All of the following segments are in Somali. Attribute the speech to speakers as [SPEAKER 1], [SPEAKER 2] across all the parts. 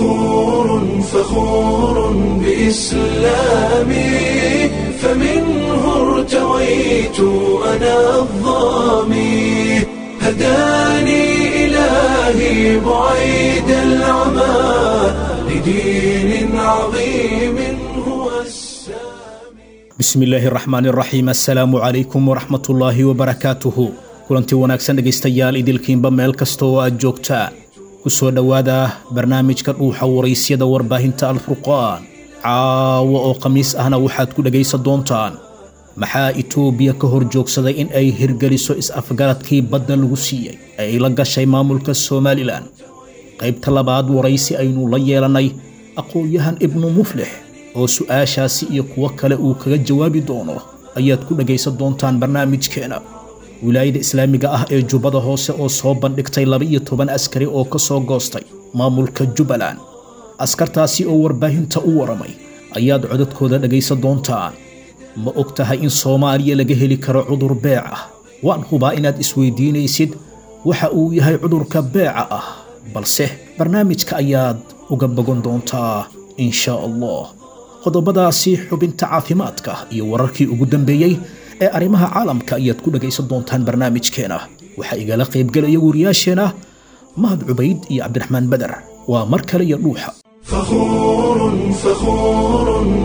[SPEAKER 1] فخور فخور بإسلامي فمنه ارتويت أنا الظامي هداني إلهي بعيد العمى لدين عظيم هو السامي
[SPEAKER 2] bismillaahi raxmaan raxiim assalaamu calaykum waraxmatullaahi wabarakaatuhu kulantii wanaagsan dhegaystayaal idilkiinba meel kasta oo aad joogtaa ku soo dhowaada barnaamijka dhuuxa waraysyada warbaahinta alfurqaan caawa oo khamiis ahna waxaad ku dhegaysan doontaan maxaa itoobiya ka hor joogsaday in ay hirgeliso is-afgaradkii badda lagu siiyey ee ay la gashay maamulka somalilan qaybta labaad waraysi aynu la yeelannay aqoon-yahan ibnu muflix oo su'aashaasi iyo kuwo kale uu kaga jawaabi doono ayaad ku dhegaysan doontaan barnaamijkeena wilaayada islaamiga ah ee jubbada hoose oo soo bandhigtay laba-iyo toban askari oo ka soo goostay maamulka jubbaland askartaasi oo warbaahinta u waramay ayaad codadkooda dhegaysan doontaan ma og tahay in soomaaliya laga heli karo cudur beec ah waan hubaa inaad isweydiinaysid waxa uu yahay cudurka beeca ah balse barnaamijka ayaad uga bogan doontaa in shaa allah qodobadaasi xubinta caafimaadka iyo wararkii ugu dambeeyey ee arrimaha caalamka ayaad ku dhegaysan doontaan barnaamijkeena waxaa igala qaybgelaya wariyaasheena mahad cubayd iyo cabdiraxmaan beder waa mar kale iyo dhuuxa
[SPEAKER 1] فخور فخور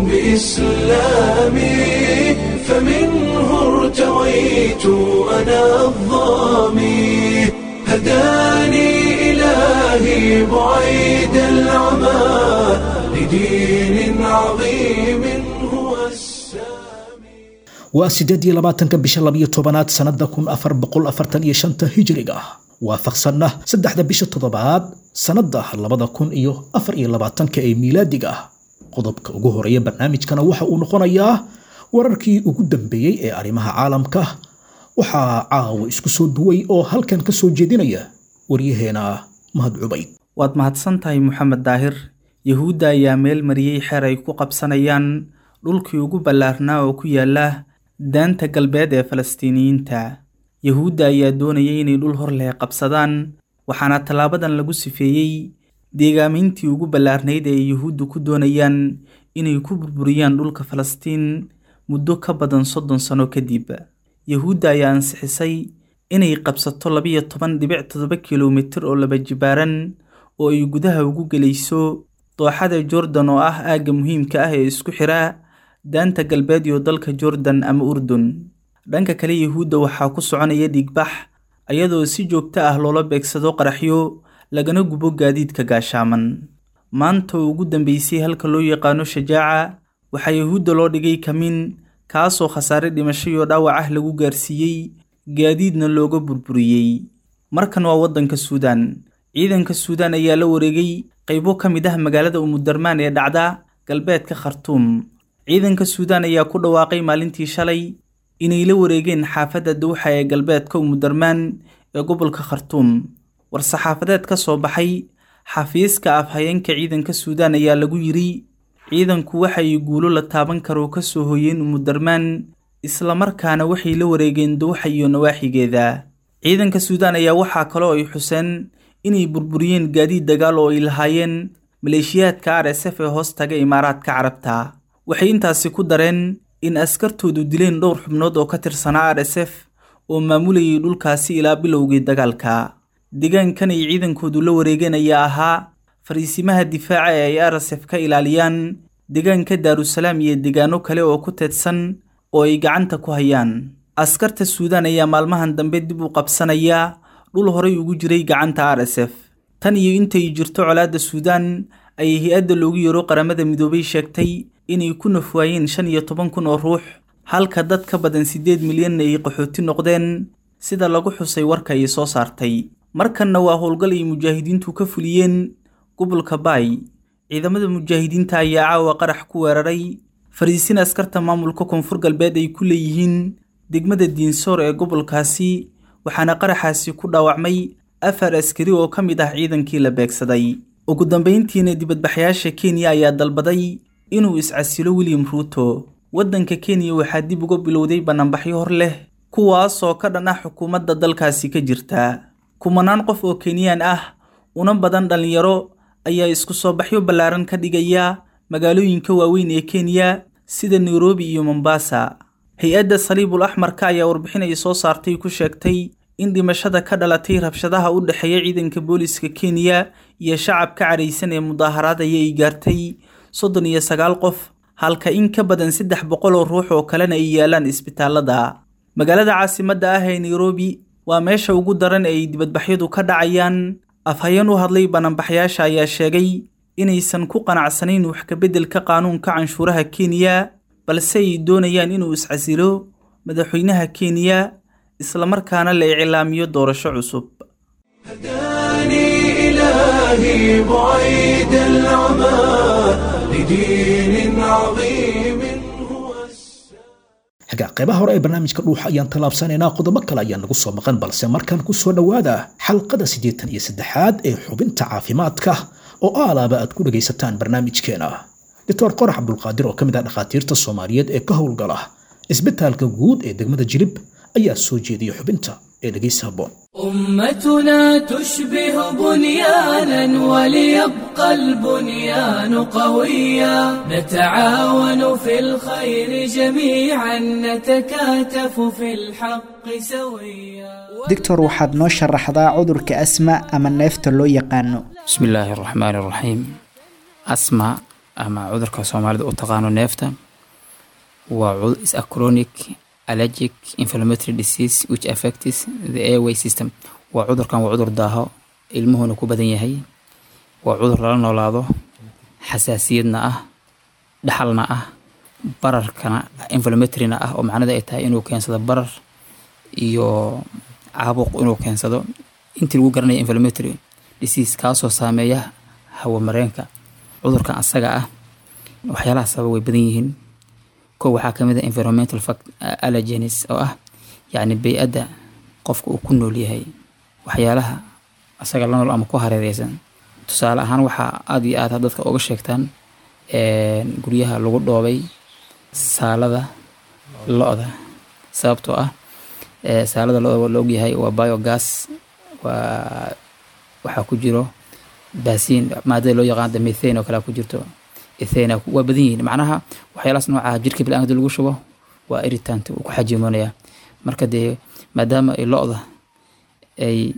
[SPEAKER 1] بإسلامي فمنه ارتويت أنا الظامي هداني إلهي بعيد العمى لدين عظيم هو السامي
[SPEAKER 2] waa siddeed iyo labaatanka bisha labiyo tobanaad sannada kun afar boqol afartan iyo shanta hijriga waafaqsanna saddexda bisha toddobaad sannada labada kun iyo afar iyo labaatanka ee miilaadiga qodobka ugu horeeya barnaamijkana waxa uu noqonayaa wararkii ugu dambeeyey ee arrimaha caalamka waxaa caawa isku soo duway oo halkan ka soo jeedinaya waryaheena mahad cubayd
[SPEAKER 3] waad mahadsan tahay moxamed daahir yahuudda ayaa meel mariyey xeer ay ku qabsanayaan dhulkii ugu ballaarnaa oo ku yaala daanta galbeed ee falastiiniyiinta yahuudda ayaa doonayay inay dhul hor leh qabsadaan waxaana tallaabadan lagu sifeeyey deegaamayntii ugu ballaarnayd ee yuhuuddu ku doonayaan inay ku burburiyaan dhulka falastiin muddo ka badan soddon sano kadib yahuudda ayaa ansixisay inay qabsato labiyo toban dhibic toddoba kilomitir oo laba jibaaran oo ay gudaha ugu gelayso dooxada jordan oo ah aagga muhiimka ah ee isku xira daanta galbeed iyo dalka jordan ama urdun dhanka kale yahuudda waxaa ku soconaya dhiigbax ayadoo si joogto ah loola beegsado qaraxyo lagana gubo gaadiidka gaashaaman maanta oo ugu dambeysay halka loo yaqaano shajaaca waxaa yahuudda loo dhigay kamin kaasoo khasaare dhimasho iyo dhaawac ah lagu gaarsiiyey gaadiidna looga burburiyey markan waa waddanka suudaan ciidanka suudaan ayaa la wareegay qaybo ka mid ah magaalada umudarmaan ee dhacda galbeedka khartuum ciidanka suudaan ayaa ku dhawaaqay maalintii shalay inay la wareegeen xaafadda dawxa ee galbeedka umudarmaan ee gobolka khartuum war-saxaafadeed ka soo baxay xafiiska afhayeenka ciidanka suudaan ayaa lagu yidhi ciidanku waxay guulo la taaban karo ka soo hoyeen umudarmaan islamarkaana waxay la wareegeen dawxa iyo nawaaxigeeda ciidanka suudaan ayaa waxaa kaloo ay xuseen inay burburiyeen gaadiid dagaal oo ay lahaayeen maleeshiyaadka r s f ee hoos taga imaaraadka carabta waxay intaasi ku dareen in askartoodu dileen dhowr xubnood oo ka tirsanaa r s f oo maamulayay dhulkaasi ilaa bilowgii dagaalka deegaankan ay ciidankoodu la wareegeen ayaa ahaa fariisimaha difaaca ee ay r s f ka ilaaliyaan deegaanka daarusalaam iyo deegaano kale oo ku teedsan oo ay gacanta ku hayaan askarta suudaan ayaa maalmahan dambe dib u qabsanaya dhul horay ugu jiray gacanta r s f tan iyo intay jirto colaadda suudaan ayay hay-adda loogu yeero qaramada midoobay sheegtay inay ku nafwaayeen shan iyo toban kun oo ruux halka dad ka badan siddeed milyanna ay qaxooti noqdeen sida lagu xusay warka ay soo saartay markanna waa howlgal ay mujaahidiintu ka fuliyeen gobolka baay ciidamada mujaahidiinta ayaa caawa qarax ku weeraray fariisin askarta maamulka koonfur galbeed ay ku leeyihiin degmada diinsoor ee gobolkaasi waxaana qaraxaasi ku dhaawacmay afar askari oo ka mid ah ciidankii la beegsaday ugu dambayntiina dibadbaxyaasha kenya ayaa dalbaday inuu iscasilo william ruuto waddanka kenya waxaa dib uga bilowday banaanbaxyo hor leh kuwaasoo ka dhan ah xukuumadda dalkaasi ka jirta kumanaan qof oo kenyaan ah una badan dhallinyaro ayaa isku soo baxyo ballaaran ka dhigaya magaalooyinka waaweyn ee kenya sida nairobi iyo mombasa hay-adda saliibul axmarka ayaa warbixin ay soo saartay ku sheegtay in dhimashada ka dhalatay rabshadaha u dhexeeya ciidanka booliska kenya iyo shacabka cadhaysan ee mudaaharaadaya ay gaartay soddon iyo sagaal qof halka in ka badan saddex boqol oo ruux oo kalena ay yaalaan isbitaalada magaalada caasimadda ah ee nairobi waa meesha ugu daran ee ay dibadbaxyadu ka dhacayaan afhayeen u hadlay bananbaxyaasha ayaa sheegay inaysan ku qanacsanayn wax kabeddelka qaanuunka canshuuraha kenya balse ay doonayaan inuu iscasilo madaxweynaha kenya islamarkaana la iclaamiyo doorasho cusub
[SPEAKER 1] هداني إلهي بعيد العمى لدين عظيم هو
[SPEAKER 2] xagga qaybaha hore ee barnaamijka dhuuxa ayaan tallaabsanaynaa qodobo kale ayaa nagu soo maqan balse markaan ku soo dhowaada xalqada siddeetan iyo saddexaad ee xubinta caafimaadka oo aalaaba aad ku dhegaysataan barnaamijkeena doctor qorax cabdulqaadir oo ka mid ah dhakhaatiirta soomaaliyeed ee ka howlgala isbitaalka guud ee degmada jilib ayaa soo jeediya xubinta ee dhegaysa habboon
[SPEAKER 4] أمتنا تشبه بنيانا وليبقى البنيان قويا نتعاون في الخير جميعا نتكاتف في الحق سويا
[SPEAKER 5] doctor waxaad noo sharaxdaa cudurka asma ama neefta loo yaqaano
[SPEAKER 6] bismi illaahi araxmaani araxiim asma ama cudurka soomaalida u taqaano neefta waa cu- is a chronic allergic inflammatory disease which affects the airway system waa cudurkan waa cudur daaho ilmuhuna ku badan yahay waa cudur lala noolaado xasaasiyadna ah dhaxalna ah bararkana inflammatoryna ah oo macnada ay tahay inuu keensado barar iyo caabuq inuu keensado intii lagu garanaya inflammatory disease kaasoo saameeya hawamareenka cudurkan asaga ah waxyaalaha sababa way badan yihiin kow waxaa ka mid ah environmental fact allergenes oo ah yacni bey-adda qofka uu ku nool yahay waxyaalaha asaga la nool ama ku hareereysan tusaale ahaan waxaa aada iyo aada dadka uga sheegtaan guryaha lagu dhoobay saalada lo-da sababtoo ah eh, saalada lo-da waa la ogyahay waa biogas waa waxaa ku jiro baasiin maadada loo yaqaano methane oo kale ku jirto ethane waa badan yihiin macnaha waxyaalahaas nooca jirka bilaankada lagu shubo waa irritant uu ku xajimonaya marka dee maadaama ay lo-da ay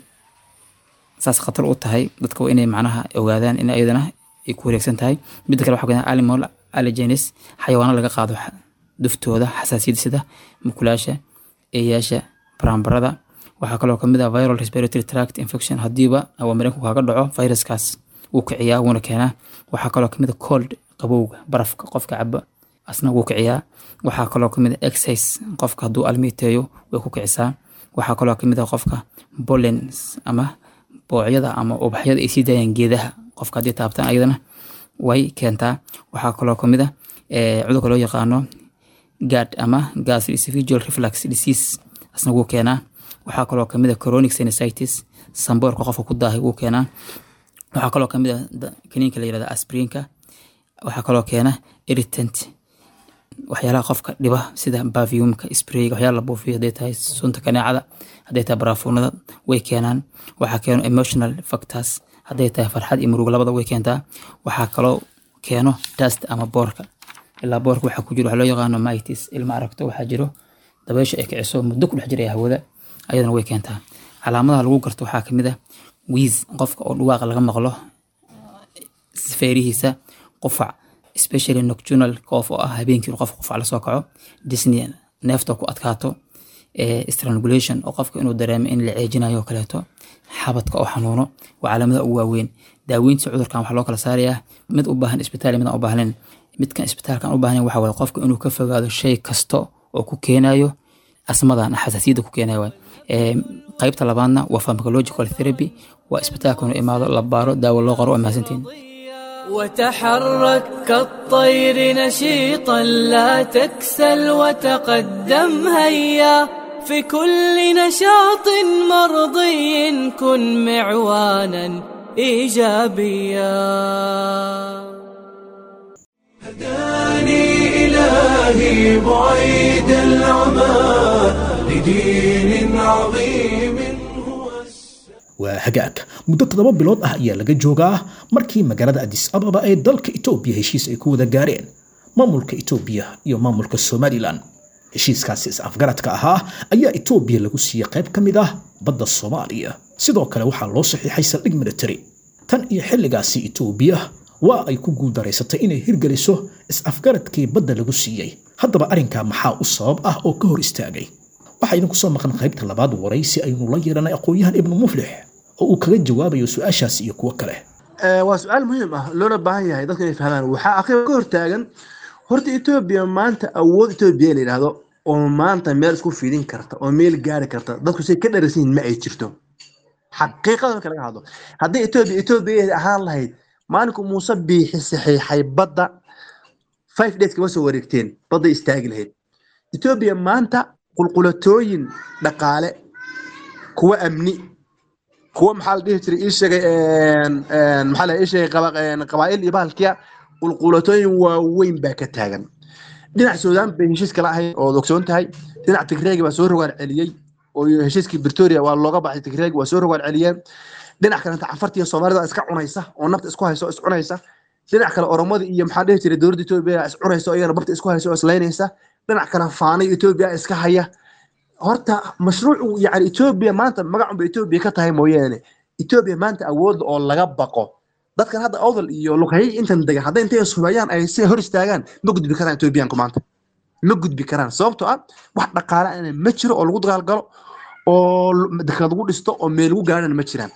[SPEAKER 6] saas khatar u tahay dadka waa inay macnaha ogaadaan in ayadana ay ku wareegsan tahay midda kale waxaa kamid ah animal allergenes xayawaano laga qaado xa- duftooda xasaasiyada sida mukulaasha eeyaasha barambarada waxaa kaloo kamid ah viral respiratory tract infection hadiiba awamareenku kaaga dhaco viruskaas wuu kiciyaa wuuna keenaa waxaa kaloo kamid a cold qabowga barafka qofka caba asna wuu kiciyaa waxaa kaloo kamid a exercise qofka hadduu almiiteeyo way ku kicisaa waxaa kaloo kamid a qofka bollens ama boocyada ama ubaxyada ay sii daayaan geedaha qofka haddii taabtaan ayadana way keentaa waxaa kaloo kamid a eh, cudurka loo yaqaano gad ama gastroesophageal reflux disease asna wuu keenaa waxaa kaloo kamid a chronic sinusitis samboorka qofka ku daahay wuu keenaa waxaa kaloo kamid a da- kaniinka la yirahda aspirinka waxaa kaloo keena irritant waxyaalaha qofka dhiba sida baviumka sprayga waxyaala la buufiyo hadday tahay sunta kaneecada hadday tahay baraafuunada way keenaan waxaa keeno emotional factors hadday tahay farxad iyo murugo labada way keentaa waxaa kaloo keeno dust ama boorka ilaa boorka waxaa ku jiro waxaa loo yaqaano mitis ilma aragto waxaa jiro dabeysha ay kiciso muddo ku dhex jiraya hawada ayadana way keentaa calaamadaha lagu garto waxaa kamid ah wiis qofka oo dhawaaqa laga maqlo feerihiisa qufac especially nocturnal cough oo ah habeenkii inuu qofka qufac lasoo kaco disney neefta ku adkaato eh, strangulation oo qofka inuu dareemo in la ceejinayo oo kaleeto xabadka oo xanuuno waa calaamadaha ugu waaweyn daaweynta cudurkan waxaa loo kala saarayaa mid u baahan isbitaal iyo mid aan u baahnayn midkan isbitaalkan u baahnayn waxaa waye qofka inuu ka fogaado shay kasta oo ku keenayo asmadan xasaasiyadda ku keenayo waay Eh, qaybta labaadna waa pharmacological therapy waa isbitaalka inuu imaado la baaro daawo loo qoro waa mahadsantiin
[SPEAKER 4] وتحرك كالطير نشيطا لا تكسل وتقدم هيا في كل نشاط مرضي كن معوانا ايجابيا
[SPEAKER 1] هداني إلهي بعيد العمى لدين عظيم هو
[SPEAKER 2] waa hagaag muddo toddoba bilood ah ayaa laga joogaa markii magaalada adis ababa ee dalka etoobiya heshiis ay ku wada gaareen maamulka etoobiya iyo maamulka somalilan heshiiskaasi is-afgaradka ahaa ayaa etoobiya lagu siiyey qayb ka mid ah badda soomaaliya sidoo kale waxaa loo saxiixay saldhig military tan iyo xilligaasi etoobiya waa ay ku guuldaraysatay inay hirgeliso is-afgaradkii badda lagu siiyey haddaba arrinkaa maxaa u sabab ah oo ka hor istaagay waxaa idinku soo maqan qaybta labaad waraysi aynu la yeelanay aqoon-yahan ibnu muflix oo uu kaga jawaabayo su-aashaasi iyo kuwo kale
[SPEAKER 7] waa su-aal muhiim ah loona baahan yahay dadka inay fahmaan waxaa akhriba ka hortaagan horta etoobiya maanta awood etoobiya la yidhaahdo oo maanta meel isku fidin karta oo meel gaari karta dadku say ka dharagsan yihin ma ay jirto xaqiiqada marka laga hadlo haddii etoobiya etoobiya ahaan lahayd maalinku muuse biixi saxiixay badda five days kama soo wareegteen badday istaagi lahayd etoobiya maanta qulqulatooyin dhaqaale kuwa amni kuwa maxaa la dhihi jiray ii sheegay maxaa la ii sheegay qabaa'il iyo bahalkiya qulqulatooyin waaweyn baa ka taagan dhinac suudaan bay heshiis kala ahayd oo ogsoon tahay dhinac tigreegi baa soo rogaan celiyey oo heshiiskii victoria waa looga baxay tigreegi waa soo rogaan celiyeen dhinac kalenta cafartiiyo soomaalida iska cunaysa oo nafta isku haysa oo is cunaysa dhinac kale oromada iyo maxaa dhihi jiray dowladda etoobiya is cunaysa oo iyagana barta isku haysa oo islaynaysa dhinac kale faanay etoobiya iska haya horta mashruucu yani etoobiya maanta magacunba etoobiya ka tahay mooyaane etoobiya maanta awoodda oo laga baqo dadkan hadda odol iyo luqayay intan degan hadday intay ishubayaan ay si hor istaagaan ma gudbi karaan etoobiyaanku maanta ma gudbi karaan sababtoo ah wax dhaqaale ana ma jiro oo lagu dagaalgalo oo dekad lagu dhisto oo meel lagu gaarana ma jiraan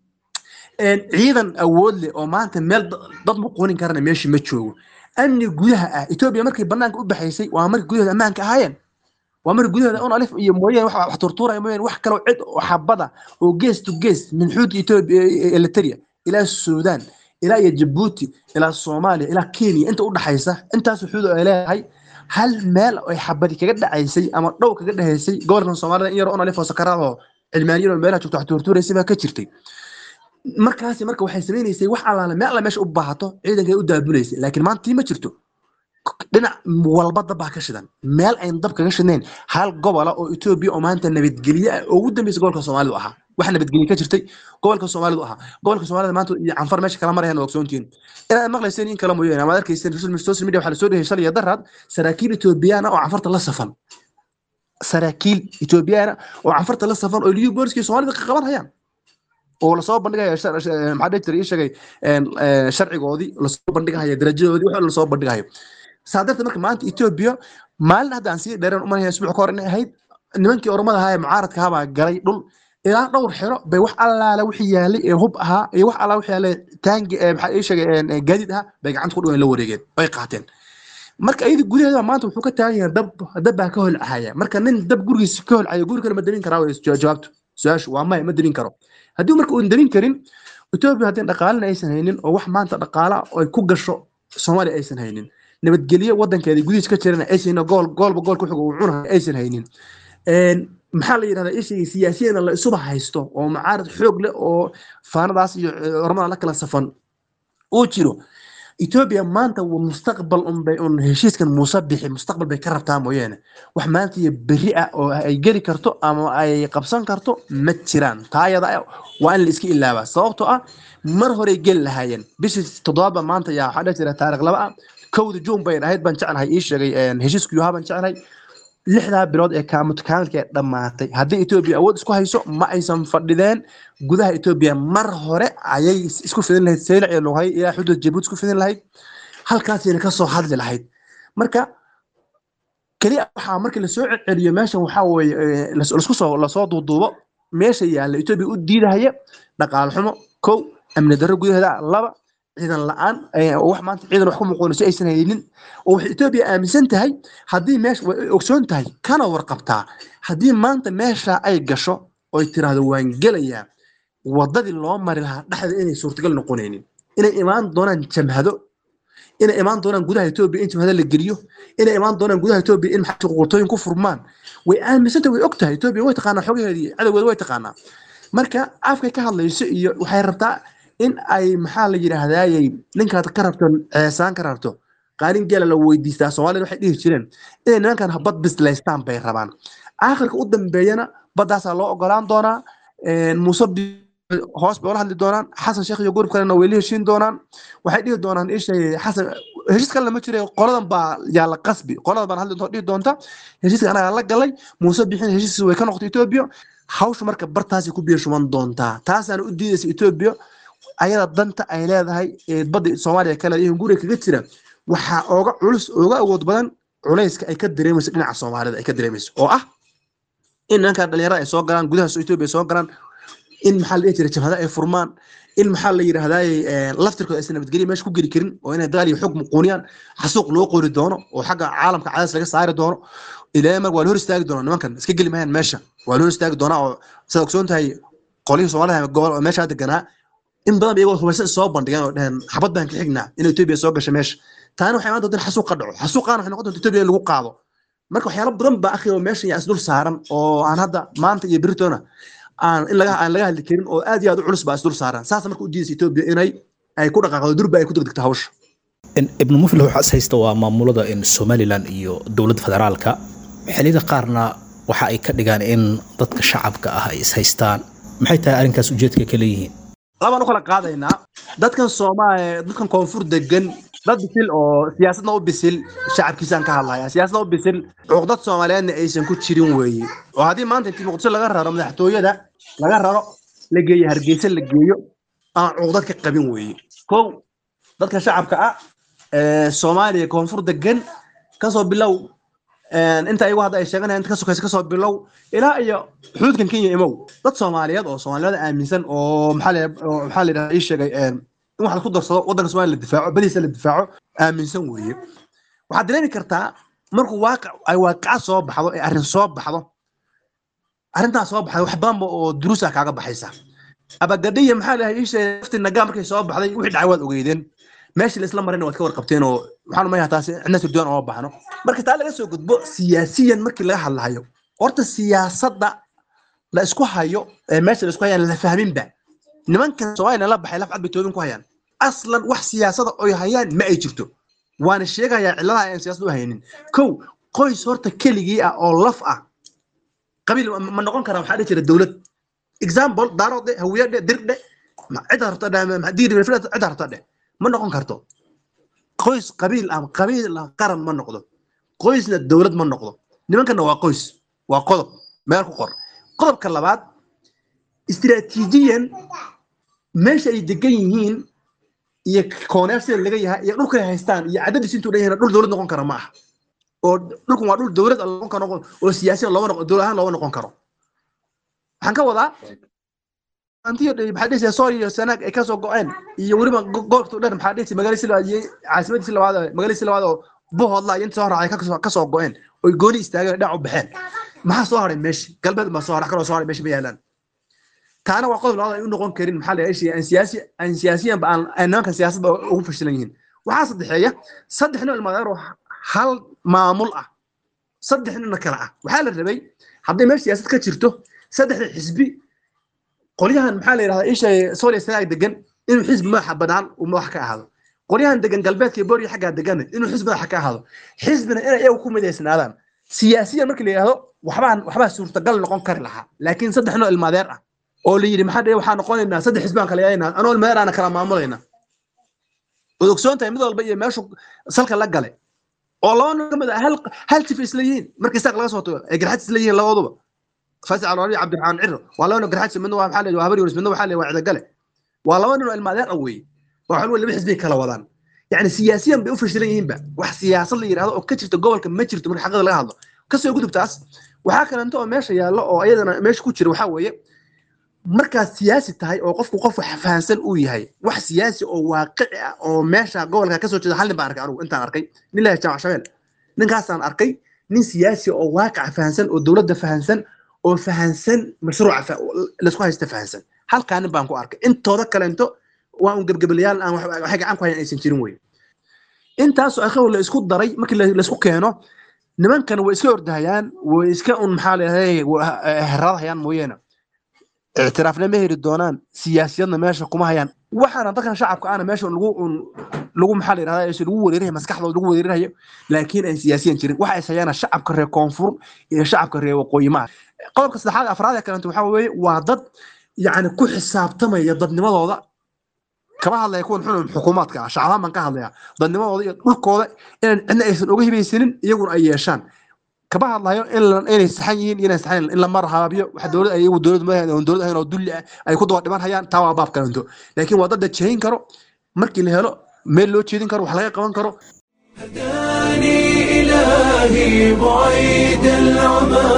[SPEAKER 7] ciidan awood leh oo maanta meel dad muquunin karana meeshii ma joogo amni gudaha ah etoobiya markay banaanka u baxaysay waa markii gudahooda ammaanka ahaayeen waa markii gudahooda un alif iyo mooyaan wax wax turtuuraya mooyaan wax kaloo cid oo xabada oo gees to gees min xuudka etoobiya eliteria ilaa suudaan ilaa iyo jabuuti ilaa soomaaliya ilaa kenya inta u dhaxaysa intaas xuud ay leedahay hal meel ay xabadi kaga dhacaysay ama dhow kaga dhahaysay gobolkan soomaalida in yar on alif oo sakaraad oo cilmaaniyada oo meelaha joogto wax turtuuraysay baa ka jirtay markaasi marka waxay samaynaysay wax allaale meel alla meesha u baahato ciidankay u daabulaysay laakiin maanta tii ma jirto dhinac walba dab baa ka shidan meel ayn dab kaga shidnayn hal gobola oo etoobiya oo maanta nabadgelye ah oo ugu dambeysa gobolka soomaalidu ahaa wax nabadgelye ka jirtay gobolka soomaalidu ahaa gobolka soomaalida maanta iyo canfar meesha kala marayaan waa ogsoontihiin inaad maqlayseen in kala mooyaane amaad arkayseen social media waxaa lasoo dhehey shalay iyo daraad saraakiil etoobiyaan oo canfarta la safan saraakiil etoobiyaan oo canfarta la safan oo liyu booliskii soomaalida ka qaban hayaan oo lasoo bandhigaya maxaa dhihi jiray ii sheegay sharcigoodii lasoo bandhigahaya darajadoodii wax lasoo bandhigayo saa darteed marka maanta etoobiya maalin hadda aan sii dheereen umanaya isbuuc ka hor inay ahayd nimankii oromada ahaa ee mucaaradka ahaa baa galay dhul ilaa dhowr xero bay wax allaala wixii yaalay ee hub ahaa iyo wax allaala wixii yaalay taangi maxaa ii sheegay gaadiid ahaa bay gacanta ku dhigan la wareegeen bay qaateen marka iyada gudaheeda maanta wuxuu ka taagan yahay dab dab baa ka holcaya marka nin dab gurigiisa ka holcaya guri kale ma damin karaa way jawaabtu su-aashu waa maya ma damin karo haddii marka uun damin karin etoobiya haddii dhaqaalena aysan haynin oo wax maanta dhaqaala ay ku gasho soomaaliya aysan haynin nabadgelyo wadankeeda gudihiis ka jirana aysan gool goolba goolka wuxuu uu cunayo aysan haynin maxaa la yidhahdaa ishii siyaasiyana la isuba haysto oo mucaarad xoog leh oo faanadaas iyo ormada la kala safan uu jiro etoobiya maanta mustaqbal unbay un heshiiskan muuse bixi mustaqbal bay ka rabtaa mooyaane wax maanta iyo berri ah oo ay geli karto ama ay qabsan karto ma jiraan taayada waa in la iska ilaabaa sababtoo ah mar horey geli lahaayeen bishii toddobaadba maanta yaa waxaa dhihi jira taarikh laba ah kowda juun bayn ahayd baan jeclahay ii sheegay heshiisku yuhaa baan jeclahay lixdaa bilood ee kaamutkaamilka ee dhammaatay haddii etoobiya awood isku hayso ma aysan fadhideen gudaha etoobiya mar hore ayay isku fidin lahayd saylac iyo lughay ilaa xuduud jabuuti isku fidin lahayd halkaasayna kasoo hadli lahayd marka keliya waxaa markii lasoo celceliyo meeshan waxaa weeye lasku soo lasoo duuduubo meesha yaalla etoobiya u diidahaya dhaqaal xumo kow amni darro gudaheeda laba ciidan la-aan wax maanta ciidan wax ku muquunayso aysan haynin oo waxay etoobiya aaminsan tahay haddii meesha way ogsoon tahay kana warqabtaa haddii maanta meesha ay gasho oy tiraahdo waan gelayaa wadadii loo mari lahaa dhexda inay suurtagal noqonaynin inay imaan doonaan jamhado inay imaan doonaan gudaha etoobiya in jamhado la geliyo inay imaan doonaan gudaha etoobiya in maxaa qurtooyin ku furmaan way aaminsan tahay way og tahay etoobiya way taqaanaa xogaheedii cadowgeeda way taqaanaa marka afkay ka hadlayso iyo waxay rabtaa in ay maxaa la yidhaahdaayey ninkaad ka rabto ceesaan ka rabto qaalin geela la weydiistaa soomaalida waxay dhihi jireen inay nimankan bad bislaystaan bay rabaan aakhirka u dambeeyana baddaasaa loo ogolaan doonaa muuse hoos bay ula hadli doonaan xasan sheekh iyo gurub kalena way la heshiin doonaan waxay dhihi doonaan ishay xasan heshiis kalena ma jira qoladan baa yaa la qasbi qoladan baan hadli dhihi doonta heshiiska anagaa la galay muuse bixin heshiiskiisa way ka noqotay etoobiya hawsha marka bartaasi ku biirshuman doontaa taasaana u diidaysa etoobiya ayada danta ay leedahay ee badda soomaaliya kale iyo guriga kaga jira waxaa ooga culus ooga awood badan culayska ay ka dareemayso dhinaca soomaalida ay ka dareemayso oo ah in nimankan dhalinyarada ay soo galaan gudaha etoobiya ay soo galaan in maxaa la dhihi jiray jabhada ay furmaan in maxaa la yidhaahdaay laftirkooda aysan nabadgelyo meesha ku geli karin oo inay dagaal iyo xog muquuniyaan xasuuq loo qori doono oo xagga caalamka cadays laga saari doono ilaa mar waa la hor istaagi doonaa nimankan iska geli mahayaan meesha waa la hor istaagi doonaa oo sidaad ogsoon tahay qolihii soomaalida gobol oo meesha deganaa in badan iyagoo hubaysan soo bandhigeen oo dheheen xabad baan ka xignaa in etoobiya soo gasha meesha taana waxay imaan doonta in xasuuq ka dhaco xasuuqaana waxay noqon doonta etoobiya in lagu qaado marka waxyaalo badan baa akhi oo meeshan yaa isdul saaran oo aan hadda maanta iyo beritoona aan in laga aan laga hadli karin oo aad iyo aad u culus baa isdul saaran saas marka u diidaysa etoobiya inay ay ku dhaqaaqdo durba ay ku degdegto hawsha
[SPEAKER 2] ibnu muflix waxaas haysta waa maamulada in somalilan iyo dowladda federaalka xilliyada qaarna waxa ay ka dhigaan in dadka shacabka ah ay ishaystaan maxay tahay arrinkaas ujeedka ka leeyihiin
[SPEAKER 7] labaan u kala qaadaynaa dadkan soomaaliya dadkan koonfur degan dad bisil oo siyaasadna u bisil shacabkiisaan ka hadlaya siyaasadna u bisil cuqdad soomaaliyeedna aysan ku jirin weeye oo haddii maanta intii muqdisho laga raro madaxtooyada laga raro la geeyo hargeysa la geeyo aan cuqdad ka qabin weeye kow dadka shacabka ah ee soomaaliya koonfur degan kasoo bilow inta ayagu hadda ay sheeganayaan inta ka sokaysa kasoo bilow ilaa iyo xuduudkan kenya imow dad soomaaliyeed oo soomaaliyada aaminsan oo maxaa la maxaa la yidhahdaa ii sheegay in wax la ku darsado waddanka soomaaliya la difaaco badiisa la difaaco aaminsan weeye waxaad dareemi kartaa markuu waaqic ay waaqica soo baxdo ee arrin soo baxdo arrintaas soo baxday wax badanba oo duruusa kaaga baxaysa abagadhiya maxaa la ii sheegay lafti nagaa markay soo baxday wixii dhacay waad ogeydeen meeshii la isla marayna waad ka warqabteen oo waxaan umayaa taasi cidna sirdoon oo baxno marka taa laga soo gudbo siyaasiyan markii laga hadlahayo horta siyaasadda la isku hayo ee meesha la isku hayaan la fahminba nimankan soomaaliya la baxay laf cad bay toobin ku hayaan aslan wax siyaasada oy hayaan ma ay jirto waana sheegayaa cilladaha aan siyaasad u haynin kow qoys horta keligii ah oo laf ah qabiil ma noqon karaa waxaa dhihi jira dowlad example daaroode hawiyadhe dirdhe cidda rabta cidda rabta dheh ma noqon karto qoys qabiil ah qabiil ah qaran ma noqdo qoysna dowlad ma noqdo nimankana waa qoys waa qodob meel ku qor qodobka labaad istiraatiijiyan meesha ay degan yihiin iyo kooneer sida laga yahay iyo dhulkay haystaan iyo cadadiis intuu dhan yahay dhul dowlad noqon kara ma aha oo dhulkan waa dhul dowlad noqon karo oo siyaasiyan looma noqon dowlad ahaan looma noqon karo waxaan ka wadaa antiyo maxaa dhihi sool iyo sanaag ay kasoo go-een iyo weliba goobta dhan maxaa dhihi magaaladiisi labaad iyo caasimadiisi labaad magaaladiisi labaad oo buhoodla iyo inta soo raacay kasoo go-een oy gooni istaageen dhinac u baxeen maxaa soo haray meesha galbeed baa soo haray kaloo soo haray meesha ma yaalaan taana waa qodob labaad ay u noqon karin maxaa la yidhaha aan siyaasi aan siyaasiyanba aan aan nimankan siyaasadba ugu fashilan yihiin waxaa saddexeeya saddex nin ilmaadeer oo hal maamul ah saddex ninna kale ah waxaa la rabay hadday meesha siyaasad ka jirto saddexda xisbi qolyahan maxaa la yidhahdaa isha sooliya sanaag degan inuu xisbi madaxa banaan uu madax ka ahaado qolyahan degan galbeedka iyo booriya xaggaa degan inuu xisbi madaxa ka ahaado xisbina inay iyagu ku midaysnaadaan siyaasiyan markii la yidhahdo waxbaan waxbaa suurtagal noqon kari lahaa laakiin saddex noo ilmaadeer ah oo la yidhi maxaa waxaan noqonaynaa saddex xisbaan kala yaynaa anoo ilmaadeer aana kala maamulayna waad ogsoon tahay mid walba iyo meeshu salka la gale oo laba nin ka mid ah hal hal tif isla yihiin markii saaq laga soo tago ay garxad isla yihiin labaduba faasi alwali cabdiraxmaan ciro waa laba nin garxad midna waa maxaa waa habar yuris midna waxaa waa cidagale waa laba nin oo ilmaadeer ah weeye waa xulwa laba xisbay kala wadaan yani siyaasiyan bay u fashilan yihiinba wax siyaasad la yidhahdo oo ka jirta gobolka ma jirto marka xaqada laga hadlo kasoo gudubtaas waxaa kalento oo meesha yaallo oo iyadana meesha ku jira waxaa weeye markaad siyaasi tahay oo qofku qof wax fahansan uu yahay wax siyaasi oo waaqici ah oo meesha gobolka kasoo jeeda hal nin baan arkay anugu intaan arkay nin laha jaamac shabeel ninkaasaan arkay nin siyaasi oo waaqica fahansan oo dowladda fahansan oo fahansan mashruuca laisku haysta fahansan halkaa nin baan ku arkay intooda kalento waa un gebgebelayaal aan waxay gacan ku hayan aysan jirin wey intaasoo akhaw la isku daray markii laisku keeno nimankan way iska ordahayaan way iska un maxaa leedahay heradahayaan mooyeene ictiraafna ma heli doonaan siyaasiyadna meesha kuma hayaan waxaana dadkan shacabka ana meesha lagu lagu maxaa la yidhahdaa lagu wereerayo maskaxdooda lagu wereerayo laakiin ay siyaasiyan jirin waxa is hayaana shacabka reer koonfur iyo shacabka reer waqooyi maaha qodobka saddexaad afraad ee kalenta waxaa weeye waa dad yacni ku xisaabtamaya dadnimadooda kama hadlaya kuwan xun xukuumaadka ah shacabaan baan ka hadlaya dadnimadooda iyo dhulkooda inaan cidna aysan uga hibaysanin iyaguna ay yeeshaan kama hadlayo in la- inay saxan yihiin iyo inay saxan in la marhaabiyo wax dowlad iyagu dowlad ma oon dowlad ahayn oo dulli ah ay ku daba dhiman hayaan taa waa baab kalanto laakiin waa dad la jehin karo markii la helo meel loo jeedin karo wax laga qaban karo
[SPEAKER 1] هداني إلهي بعيد العمى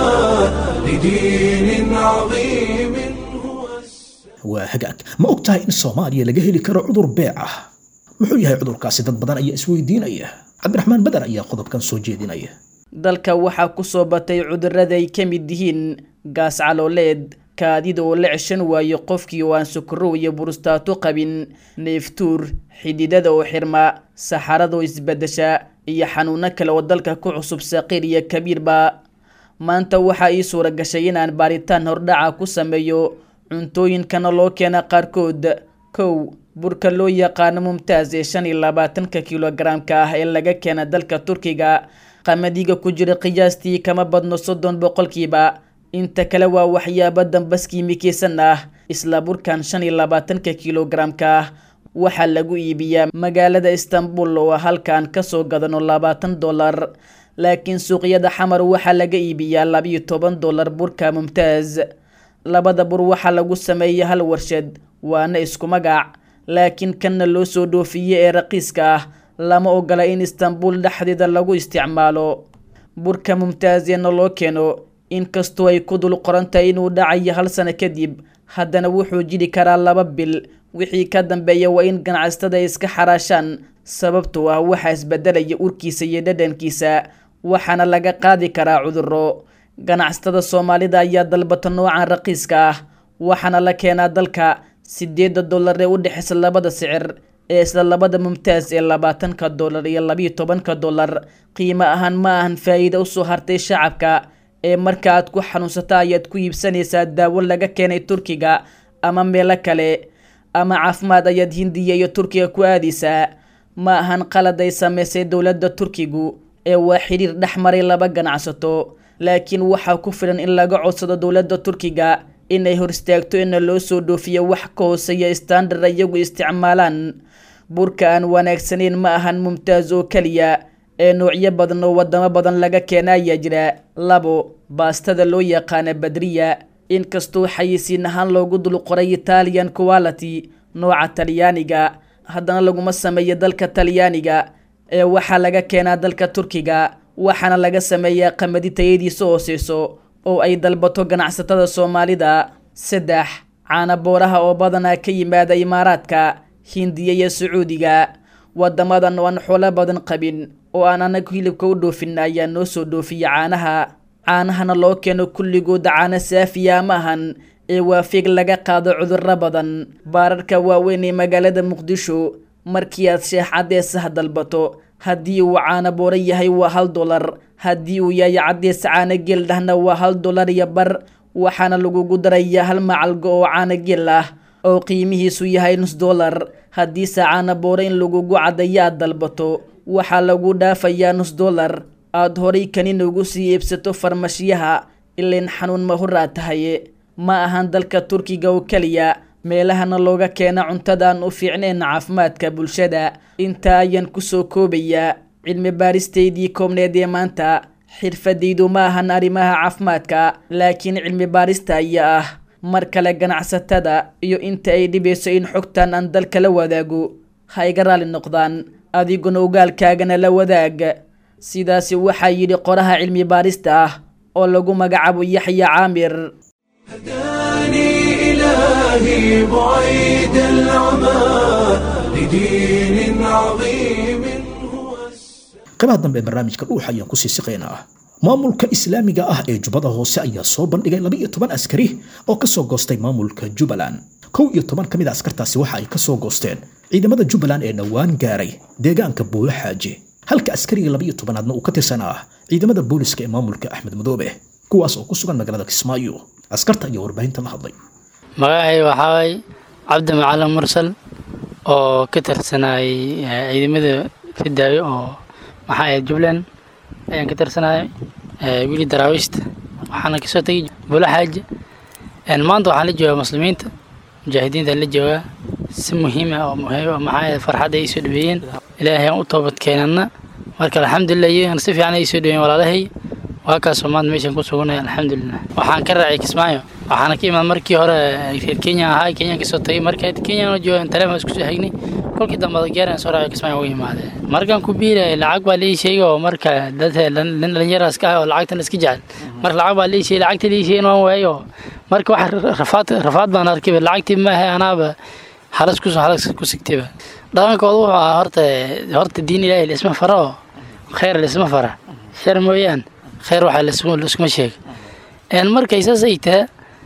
[SPEAKER 1] لدين عظيم هو السلام
[SPEAKER 2] waa hagaag ma og tahay in soomaaliya laga heli karo cudur beec ah muxuu yahay cudurkaasi dad badan ayaa isweydiinaya cabdiraxmaan badan ayaa qodobkan soo jeedinaya
[SPEAKER 8] dalka waxaa ku soo batay cudurrada ay ka mid yihiin gaas calooleed kaadida oo la ceshan waayo qofkii oo aan sukaro iyo burustaato qabin neeftuur xididada oo xirma saxarada oo isbedesha iyo xanuuno kale oo dalka ku cusub saqiir iyo kabiirba maanta waxaa ii suura gashay inaan baaritaan hordhaca ku sameeyo cuntooyinkana loo keena qaarkood kow burka loo yaqaano mumtaaz ee shan iyo labaatanka kilogaramka ah ee laga keena dalka turkiga qamadiga ku jira qiyaastii kama badno soddon boqolkiiba inta kale waa waxyaabo dambas kiimikeysan ah isla burkan shan iyo labaatanka kilogaramka ah waxaa lagu iibiyaa magaalada istanbul oo halkaan kasoo gadano labaatan dollar laakiin suuqyada xamar waxaa laga iibiyaa labiyo toban dollar burka mumtaaz labada bur waxaa lagu sameeya hal warshad waana isku magac laakiin kanna loo soo dhoofiye ee raqiiska ah lama ogola in istanbul dhexdeeda lagu isticmaalo burka mumtaazeena loo keeno inkastoo ay ku dul qoran tahay inuu dhacayo hal sano kadib haddana wuxuu jiri karaa laba bil wixii ka dambeeya waa in ganacsatada ay iska xaraashaan sababtoo ah waxaa isbedelaya urkiisa iyo dhadhankiisa waxaana laga qaadi karaa cudurro ganacsatada soomaalida ayaa dalbata noocan raqiiska ah waxaana la keenaa dalka sideeda dollar ee u dhexeysa labada sicir ee isla labada mumtaaz ee labaatanka dollar iyo labiyo tobanka dollar qiimo ahaan ma ahan faa'iido usoo hartay shacabka ee marka aad ku xanuunsata ayaad ku iibsanaysaa daawo laga keenay turkiga ama meelo kale ama caafimaad ayaad hindiya iyo turkiga ku aadaysaa ma ahan qalad ay sameysay dowladda turkigu ee waa xiriir dhex maray laba ganacsato laakiin waxaa ku filan in laga codsado dowladda turkiga inay hor istaagto ina loo soo dhoofiyo wax ka hooseeya standard iyagu isticmaalaan burka aan wanaagsanayn ma ahan mumtaaz oo keliya ee noocyo badan oo wadamo badan laga keena ayaa jira labo baastada loo yaqaana badriya inkastoo xayisiin ahaan loogu dul qoray italian quality nooca talyaaniga haddana laguma sameeyo dalka talyaaniga ee waxaa laga keenaa dalka turkiga waxaana laga sameeyaa qamadi tayadiisa hooseyso oo ay dalbato ganacsatada soomaalida saddex caana booraha oo badanaa ka yimaada imaaraadka hindiya iyo sacuudiga wadamadan oo aan xoolo badan qabin oo aan anagu hilibka u dhoofin ayaa noo soo dhoofiya caanaha caanahana loo keeno kulligooda caano saafiya ma ahan ee waa fiig laga qaado cudurro badan baararka waaweyn ee magaalada muqdisho markii aad sheex caddeesaha dalbato haddii uu caano booro yahay waa hal dolar haddii uu yahay caddees caano geel dhahna waa hal dolar iyo bar waxaana lagugu darayaa hal macalgo oo caano geel ah oo qiimihiisu yahay nus dolar haddiise caano booro in lagugu caddayo aad dalbato waxaa lagu dhaafayaa nus dolar aada horay kanin ugu sii iibsato farmashiyaha ilain xanuun mahuraa tahay ma ahan dalka turkiga oo keliya meelahana looga keena cuntadaan u fiicnayn caafimaadka bulshada intaa ayaan kusoo koobayaa cilmi baaristeydii koobneed ee maanta xirfadaydu ma ahan arrimaha caafimaadka laakiin cilmi baarista ayaa ah mar kale ganacsatada iyo inta ay dhibayso in xogtan aan dalka la wadaago ha iga raali noqdaan adiguna ogaalkaagana la wadaag sidaasi waxaa yidhi qoraha cilmi baarista ah oo lagu magacaabo yaxya caamir
[SPEAKER 1] هداني إلهي بعيد العمى لدين عظيم هو السلام
[SPEAKER 2] qaybaha dambe ee barnaamijka dhuuxa ayaan kusii siqaynaa maamulka islaamiga ah ee jubbada hoose ayaa soo bandhigay laba iyo toban askari oo ka soo goostay maamulka jubbaland kow iyo toban ka mid a askartaasi waxa ay ka soo goosteen ciidamada jubbaland ee dhowaan gaaray deegaanka buulo xaaji halka askariga laba iyo tobanaadna uu ka tirsanaa ciidamada booliska ee maamulka axmed madoobe kuwaas oo ku sugan magaalada kismaayo askarta ayaa warbaahinta la hadlay
[SPEAKER 9] magacay waxaa waay cabdi macalin mursal oo ka tirsanayay eh, ciidamada fidaayo oo maxaa ahayd jubbaland ayaan ka tirsanayay eh, wili daraawiishta waxaana kasoo tegay bulo xaaji maanta waxaan la joogaa muslimiinta mujaahidiintaan la joogaa si muhiim ah oo muhiim ah maxaa yeele farxadda ay soo dhaweeyeen ilaahay aan u toobad keenana marka alxamdulilah iyagana si fiican ay soo dhaweeyeen walaalahay waa kaasoo maanta meeshaan ku suganaya alxamdulilah waxaan ka raacay kismaayo waxaana ka imaad markii hore reer kenya ahaa kenyaan kasoo tagay marka kenyaan joogan taleefon isku soo hagnay kolkii dambe gaaraan soo raacay kismaayo ugu imaadee markaan ku biiraya lacag baa lii sheegay oo marka dad dhalinyaraas ka ah oo lacagtan iska jecel marka lacag baa lii sheegay lacagta lii sheegay waan waayay oo marka wax rafaad rafaad baan arkay lacagtii maaha anaaba halas ku halas ku sigtayba dhaqankooda wuxuu ahaa horta horta diin ilaahay la isma fara oo khayr la isma fara shar mooyaan khayr waxaa laiskuma sheega een markay saas ay tahay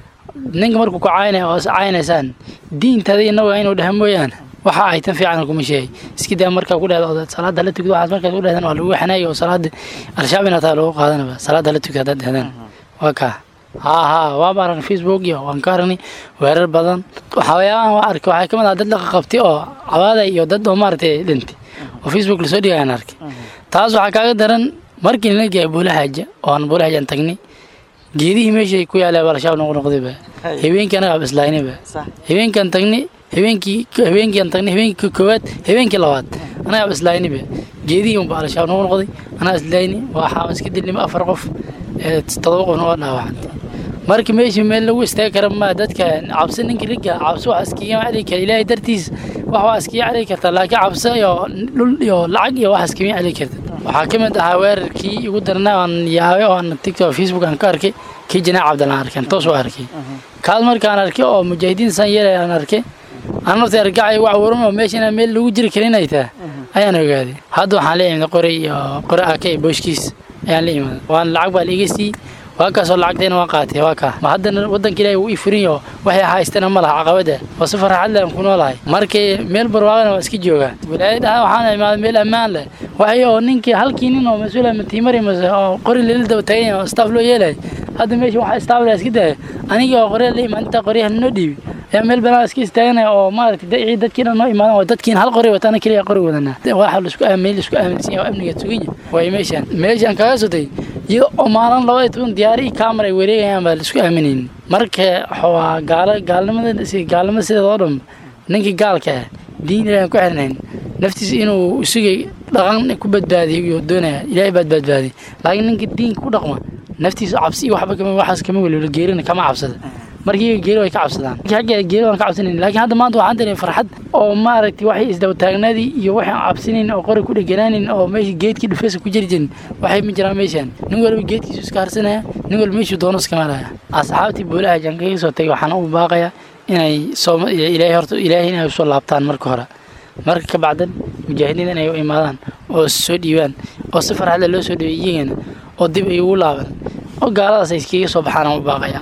[SPEAKER 9] ninka markuu ku caynaya oo caynaysaan diintaada inagu inuu dhaha mooyaan waxa ay tan fiican kuma sheegay iska daa markaa ku dhahda salaada la tugdo waxaas markaas ku dhahdaan waa lagu xanaayay oo salaada al-shabaab inataa lagu qaadanaba salaada la tugdo haddaad dhahdaan waa kaa haa haa waa baaran facebook iyo waan ka aragnay weerar badan waxyaabahan waa arkay waxaa kamid ah dad laqa qabtay oo cabaaday iyo dad oo maaragtay dhintay oo facebook lasoo dhigayaan arkay taas waxaa kaaga daran markii nala geeyay buulahaaja oo aan buulahaajan tagnay geedihii meeshay ku yaalay baa al-shabaab noqo noqdayba habeenkii anaga bislaynayba habeenkaan tagnay habeenkii habeenkiiaan tagnay habeenkii koowaad habeenkii labaad anaga bislaynayba geedihii unba al-shabaab noqo noqday anaga islayni waxaa iska dilnima afar qof todoba qofna waa dhaawacantay marka meeshii meel lagu istaagi kara ma dadka cabsi ninka riga cabsi wax iskaga celi kara ilaahay dartiis wax waa iskaga celi karta laakiin cabsi iyo dhul iyo lacag iyo wax iskaga celi karta waxaa ka mid ahaa weerarkii igu darnaa aan yaabay oo aan tiktok facebook aan ka arkay kii janaac cabdalaan arkay toos u arkay kaas markaan arkay oo mujaahidiin san yeelay aan arkay aan nafta argacay wax waran oo meesha inaan meel lagu jiri karin ay tahay ayaan ogaaday hadda waxaan la imid qori iyo qori aka iyo booshkiis ayaan la imid waan lacag baa laiga siiyey waa kaasoo lacagtayna waan qaatay waa kaa ma haddana waddanka ilaahay wuu ii furinyo waxay haystana ma laha caqabada oo si farxad leh aan ku noolahay markii meel barwaaqana waa iska joogaa wilaayad dhaha waxaan imaaday meel ammaan leh waxay oo ninkii halkii nin oo mas-uula matiimari mase oo qori lala daba tagay oo staff loo yeelay hadda meesha waxa staff la iska daya anigii oo qorya la imaan intaa qoryaha noo dhiibi ayaa meel banaan iska istaaganaya oo maaragtay dadkii dhan noo imaadan oo dadkiin hal qori wataana keliya qori wadanaa waxa laisku aamin laisku aaminsan yahay oo amniga suganya way meeshaan meeshaan kaga sotay iyo oo maalin laba iyo toban diyaari iyo kaamar ay wareegayaan baa laisku aaminayn marka waa gaalo gaalnimada gaalnimada sideeda oo dhan ninkii gaalka ah diin ilaahan ku xirnayn naftiisa inuu isugay dhaqan ku badbaadiyo iyo doonaya ilaahay baad badbaadiy laakiin ninka diinka ku dhaqma naftiisa cabsi iyo waxba kama waxaas kama welwelo geerina kama cabsada markii geeri way ka cabsadaan xagga geeri waan ka cabsanayn laakiin hadda maanta waxaan dareemay farxad oo maaragtay waxay isdaba taagnaadii iyo waxay aan cabsanayn oo qori ku dheganaanin oo meesha geedkii dhufeesa ku jiri jirin waxay ma jiraan meeshaan nin walba geedkiisu iska harsanaya nin walba meeshuu doono iska maraya asxaabtii boolaha jankaga soo tagay waxaan u baaqayaa inay soo ilaahay horta ilaahay inay usoo laabtaan marka hore marka ka bacdan mujaahidiin inay u imaadaan oo soo dhiibaan oo si farxad leh loo soo dhiibay iyagana oo dib ay ugu laaban oo gaaladaas ay iskaga soo baxaan aan u baaqayaa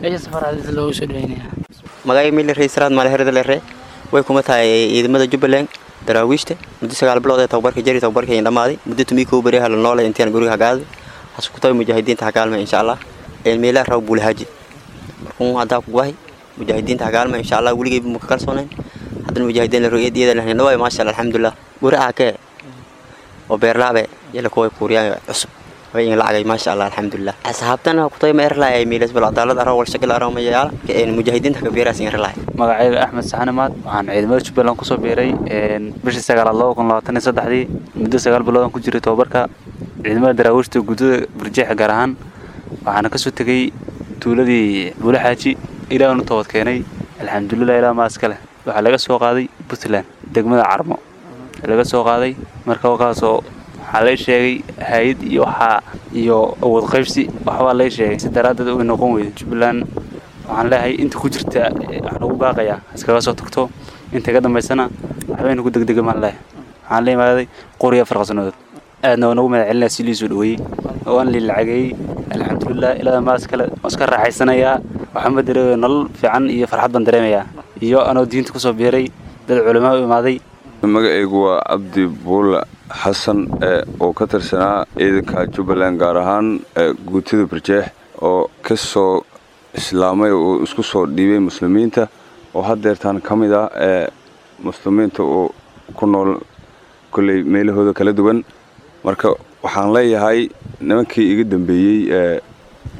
[SPEAKER 10] magacay mili raysraad maaleherdalere way kuma tahay ciidamada jubbaland daraawiishta muddo sagaal bilood ee tababarka jari tababarka in dhammaaday muddo tumii kuu beriyaha la noolay intaan guriga hagaaday waxaas ku tahay mujaahidiinta hagaalma insha allah meelaha raw buulahaaji markuu haddaa ku gubahay mujaahidiinta hagaalma insha allah weligeyba muka kalsoonayn haddana mujaahidiin la rogeed iyada lahna dhawaay maasha allah alxamdulilah guri aakee oo beerlaabe yala kuway kuuriyaan cusub way in lacagay maasha allah alxamdulilah asxaabtana kutay ma erlaay ay miilas bal cadaalad aro wal shakil aro ma yaala een mujaahidiinta ka beeraas in erlaay
[SPEAKER 11] magacayga axmed saxanimaad waxaan ciidamada jubbaland kusoo biiray bishii sagaalaad laba kun labaatan iyo saddexdii muddo sagaal bilood aan ku jiray tababarka ciidamada daraawiishta guddada burjeexa gaar ahaan waxaana kasoo tegey tuuladii buulaxaaji ilaahan u toobad keenay alxamdulilah ilaa maa iska leh waxaa laga soo qaaday puntland degmada carmo laga soo qaaday marka wakaasoo waxaa lay sheegay hay-ad iyo waxaa iyo awood qaybsi waxbaa lay sheegay si daraaddeed uy noqon weyda jubbaland waxaan leeyahay inta ku jirta waxaan ugu baaqayaa iskaga soo tagto inta ka dambaysana waxbayna ku degdega maan leeyahay waxaan la imaaday qoriya farqasanadood aadna waa nagu mahad celinaya si liisoo dhaweeyey waan lii lacageeyey alxamdulilah ilaa maas kale waan iska raaxaysanayaa waxaan ba dareemaya nolol fiican iyo farxad baan dareemayaa iyo anoo diinta kusoo biiray dad culamaa u imaaday
[SPEAKER 12] magacaygu waa cabdi buule xasan oo ka tirsanaa ciidanka jubbaland gaar ahaan guutida barjeex oo ka soo islaamay oo isku soo dhiibay muslimiinta oo haddeertaan ka mid ah ee muslimiinta oo ku nool kolley meelahooda kala duwan marka waxaan leeyahay nimankii iga dambeeyey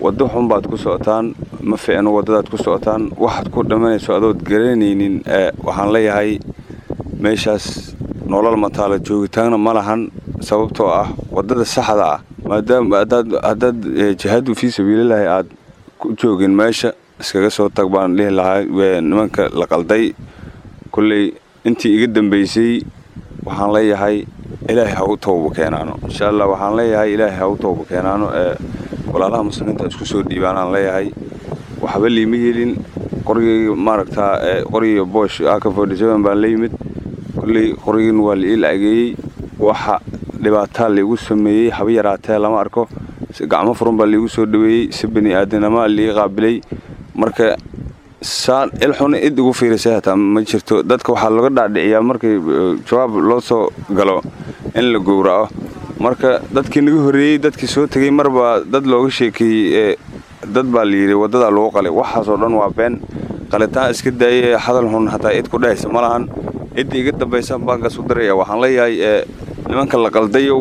[SPEAKER 12] waddo xun baad ku socotaan ma fiicno waddadaad ku socotaan waxaad ku dhammanayso adood garanaynin waxaan leeyahay meeshaas nolol mataala joogitaanna ma lahan sababtoo ah waddada saxda ah maadaama haddaad jihaadu fii sabiililahi aad ku joogin meesha iskaga soo tag baan dhihi lahaa nimanka la qalday kolley intii iga dambaysay waxaan leeyahay ilaahay ha u tooba keenaano insha allah waxaan leeyahay ilaahay ha u tooba keenaano ee walaalaha muslimiinta isku soo dhiibaanaan leeyahay waxba liima helin qorigayga maaragtaa qoriga boosh aka forty seven baan la yimid kolley qorigan waa la ii lacageeyey waxa dhibaataa laigu sameeyey haba yaraatee lama arko gacmo furan baa laigu soo dhaweeyey si bani aadanamaa liiga qaabilay marka saan ilxuna id igu fiirisay hataa ma jirto dadka waxaa laga dhaadhiciyaa markay jawaab loo soo galo in la gowraco marka dadkii naga horreeyey dadkii soo tegey marbaa dad looga sheekeeyey dad baa layidhi waddadaa lagu qalay waxaasoo dhan waa been qalitaan iska daayay hadal xun hataa id ku dhehaysa ma lahan cidda iga dambaysa baankaas u daraya waxaan leeyahay nimanka la qaldayow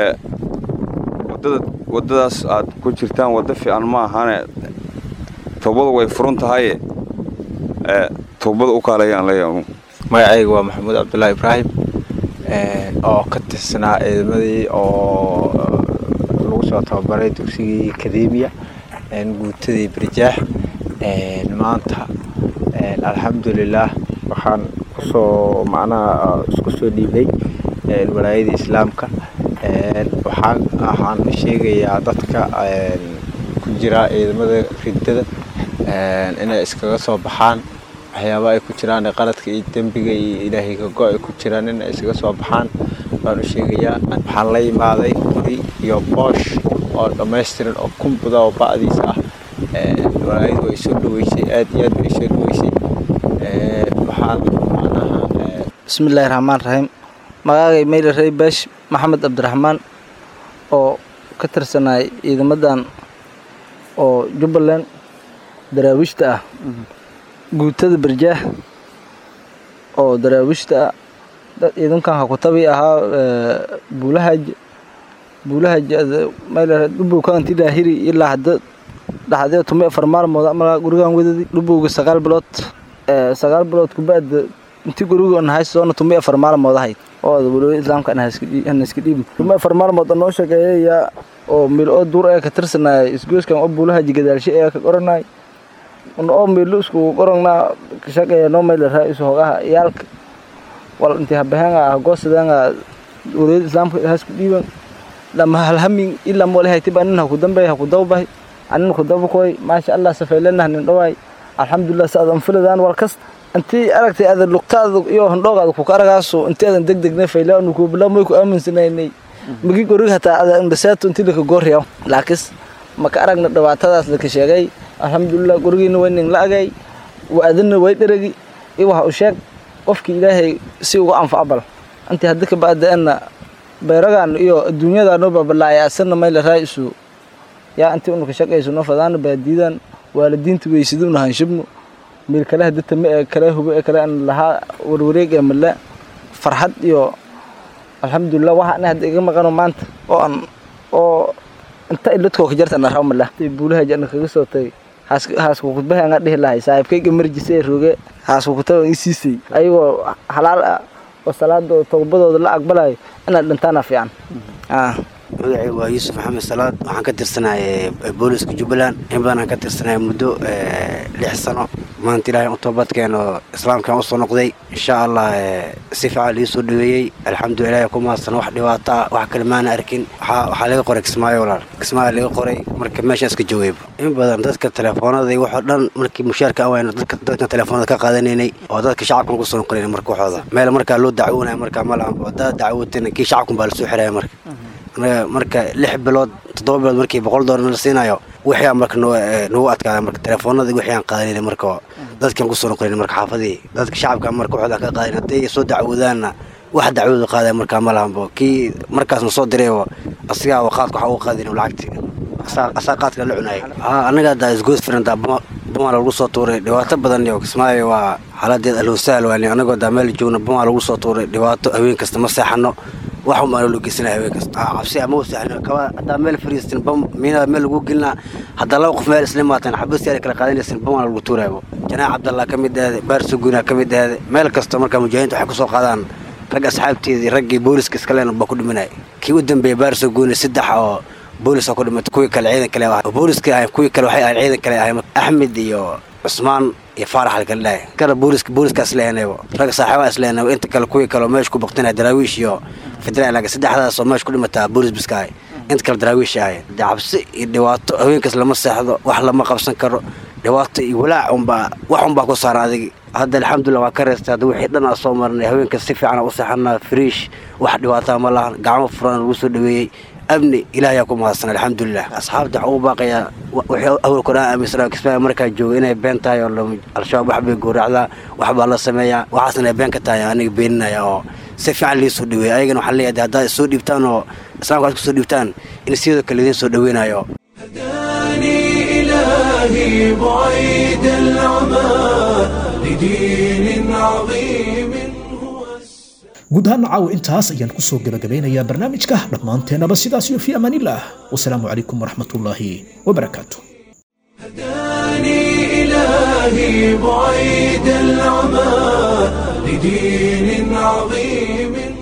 [SPEAKER 12] waddadaas aad ku jirtaan waddo fiican ma ahane toobadu way furan tahaye toobada u kaalayaan leeyahay
[SPEAKER 13] magacayga waa maxamuud cabdullaahi ibraahim oo ka tirsanaa ciidamadii oo lagu soo tababaray dugsigii akademiya guutadii barjaax maanta alxamdulilaah waxaan kusoo macnaha isku soo dhiibay walaayadii islaamka waxaan waxaan sheegayaa dadka ku jira ciidamada ridada inay iskaga soo baxaan waxyaaba ay ku jiraan qaladka iyo dembiga iyo ilaahay kago ay ku jiraan inay iskaga soo baxaan baan u sheegayaa waxaan la imaaday qori iyo boosh oo dhammaystiran oo kumbuda oo ba'diisa ah walaayadu way soo dhaweysay aad iyo aad bay soo dhaweysay waxaan macnaha
[SPEAKER 14] bismillaahi raxmaan raxiim magaagay meyli rey beesh maxamed cabdiraxmaan oo ka tirsanay ciidamadan oo jubbaland daraawiishta ah guutada barjaah oo daraawiishta ah ciidankan hakutabi ahaa buulahaj buulahaj dhubowkaanti daahiri ilaa hadda dhaxdee tumi afar maalmood amalaa gurigan wadadi dhubowga sagaal bilood sagaal bilood kuba'da intii guriga nahay soona tumi afar maalmood ahayd oo walow islaamka hana iska dhiibin tumi afar maalmood noo sheegeeyaya oo mil oo duur ee ka tirsanaya isgoyskan oo buulahaji gadaalshe ee ka qoranay oo milu isku qorangnaa shaqeeya noo mayla raa isu hogaha iyaalka wal intii habahenga hagoosadanga walow islaamka hasku dhiiban lama halhamin ilaa mole haytiba nin haku dambeey haku dawbahay anin ku dabakoy maasha allah safaylenah nin dhawaay alxamdulilah saadan filadaan wal kasta intii aragtay adan lugtaada iyo handhoogaada kuka aragaaso intii adan degdegne fayle anu kubilamoy ku aaminsanaynay magi goriga hataa adan basaato intii laka goorriya laakis maka aragna dhibaatadaas laka sheegay alxamdulilah gurigiina way nin la agay wa-adina way dheragi iyo waxa u sheeg qofkii ilaahay si uga anfaco bal intii haddi ka ba'da-ana bayragan iyo adduunyadan noo baabalaaya asana mayla raa-isu yaa intii unu ka shaqayso noo fadaana baadiidan waalidiinta weysaduna hanshibno meel kale hadita ma ee kale hubo ee kale aan lahaa warwareeg ee male farxad iyo alxamdulilah waxa ana hadda iga maqano maanta oo aan oo inta iladkoo ka jarta naraw male buulaha jana kaga soo tagay haasku kudbaha anga dhihi lahay saaxiibkayga marjisa ee roge haasku kutaba i siisay ayagoo halaal ah oo salaada towbadooda la aqbalayo inaad dhintaana fiican
[SPEAKER 15] magacay waa yuusuf maxamed salaad waxaan ka tirsanay booliska jubbaland in badan aan ka tirsanay muddo lix sano maanta ilahay u toobadkeeno islaamkaan usoo noqday insha allah si fiican lii soo dhaweeyey alxamdulilah ilahay ku mahadsan wax dhibaato ah wax kale maana arkin waxaa laga qoray kismaayo walaal kismaayo laga qoray marka meeshaan iska joogayba in badan dadka telefoonada waxoo dhan markii mushaarka awayno dadka dadka telefoonada ka qaadanaynay oo dadka shacabkan kusoo noqonayna marka waxooda meel markaa loo dacwoonaya markaa ma lahan haddaad dacwootana kii shacabkan baa lasoo xiraya marka marka lix bilood toddoba bilood markii boqol doolar la siinayo wixii marka nagu adkaada marka telefoonada wixii aan qaadanayna marka dadkan kusoo noqonayna marka xaafadii dadka shacabka marka waxooda ka qaadayn hadday soo dacwoodaanna wax dacwooda qaadaya markaa ma lahanbo kii markaasna soo diraybo asigaa qaadka waxa uga qaadin lacagti asaa qaadka la cunaya anaga hadda isgoos firanta bumaa lagu soo tuuray dhibaato badan iyo kismaayo waa xaaladeed alhosahal waani anagoo daa meel joogna bumaa lagu soo tuuray dhibaato haween kasta ma seexano wax unbaa loo geysanaya haween kasta Ah, cabsi ama u sahlan kaba haddaa meel fariistin bam miinada meel lagu gelinaa haddaa laba qof meel isla maataan xabas yaar kala qaadanaysin bam waa lagu tuuraybo janaax cabdallah ka mid ahde baarso guuna ka mid ahde meel kasta markaa mujaahidiinta waxay kusoo qaadaan rag asxaabteedii raggii booliska iskaleen baa ku dhimanaya kii u dambeeyey baarso guuna saddex oo boolis oo ku dhimatay kuwii kale ciidan kale ah booliska ahayn kuwii kale waxay ahayn ciidan kale ahayn axmed iyo cusmaan iyo faarax la kala dhahay kala booliska booliskaas lehenaybo rag saaxiibaa islehenaybo inta kale kuwii kale oo meesha ku baqtinaya daraawiish iyo federal laga saddexdaas oo meesha ku dhimataa boolis biska ahay inta kale daraawiish ahay dee cabsi iyo dhibaato haweenkaas lama seexdo wax lama qabsan karo dhibaato iyo walaac unbaa wax unbaa ku saara adigi hadda alxamdulilah waa ka reestay hadda wixii dhan aan soo marnay haweenkaas si fiican aan u seexanaa friish wax dhibaataa ma lahan gacmo furan lagu soo dhaweeyey amni ilaahayaa ku mahadsan alxamdulilah asxaabta waxaa ugu baaqayaa wixii awal koraan aaminsanaa kismaayo markaa jooga inay been tahay oo la- al-shabaab wax bay gowracdaa wax baa la sameeyaa waxaasna ay been ka tahay aniga beeninaya oo si fiican lii soo dhaweeya ayagana waxaan leeyahay haddaad soo dhiibtaan oo islaamka aad kusoo dhiibtaan in sidoo kale idiin soo dhaweynayo
[SPEAKER 1] إلهي بعيد العمى لدين عظيم
[SPEAKER 2] guud ahaan caawa intaas ayaan kusoo gabagabeynayaa barnaamijka dhammaanteennaba sidaas iyo fi amaanillaah wasalaamu calaykum waraxmatullaahi wabarakaatu
[SPEAKER 1] إلهي بعيد العمى لدين عظيم